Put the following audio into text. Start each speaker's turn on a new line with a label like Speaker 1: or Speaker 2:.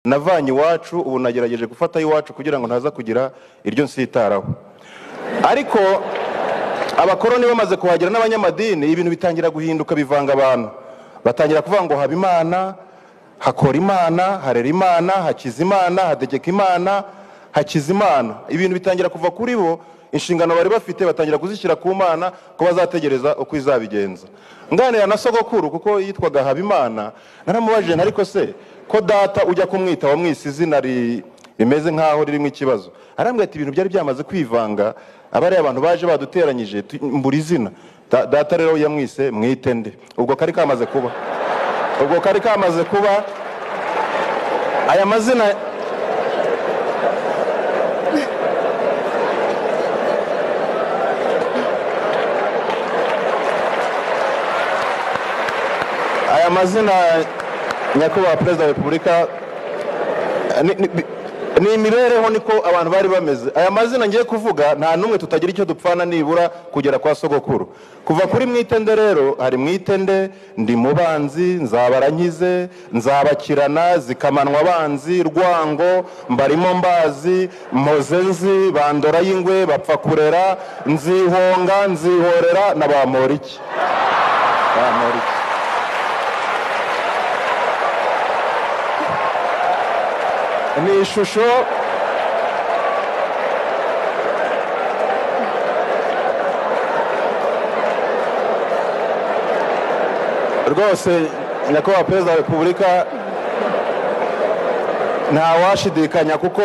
Speaker 1: navanye iwacu ubu nagerageje gufata iwacu kugira ngo ntaza kugira iryo nsitaraho ariko abakoroni bamaze kuhagera n'abanyamadini ibintu bitangira guhinduka bivanga abantu batangira kuvuga ngo haba imana hakora imana harera imana hakiza imana hategeka imana hakiza imana ibintu bitangira kuva kuri bo inshingano bari bafite batangira kuzishyira ku mana ko bazategereza uko izabigenza nganira na sogokuru kuko yitwaga habimana naramubajije ariko se ko data ujya kumwita wamwise izina rimeze nk'aho ririmo ikibazo arambwira ati ibintu byari byamaze kwivanga aba ari abantu baje baduteranyije mbura izina data rero yamwise mwite nde ubwo kari kamaze kuba ubwo kari kamaze kuba aya mazina aya mazina nyakubahwa perezida wa repubulika ni imibereho niko abantu bari bameze aya mazina ngiye kuvuga nta n'umwe tutagira icyo dupfana nibura kugera kwa sogokuru kuva kuri mwitende rero hari mwitende ndi mubanzi nzabaranyize nzabakirana zikamanwa abanzi rwango mbarimo mbazi mpoze nzi bandora y'ingwe bapfa kurera nzihonga nzihorera na ba moriki ba moriki ni ishusho rwose nyakubahwa perezida wa repubulika ntawashidikanya kuko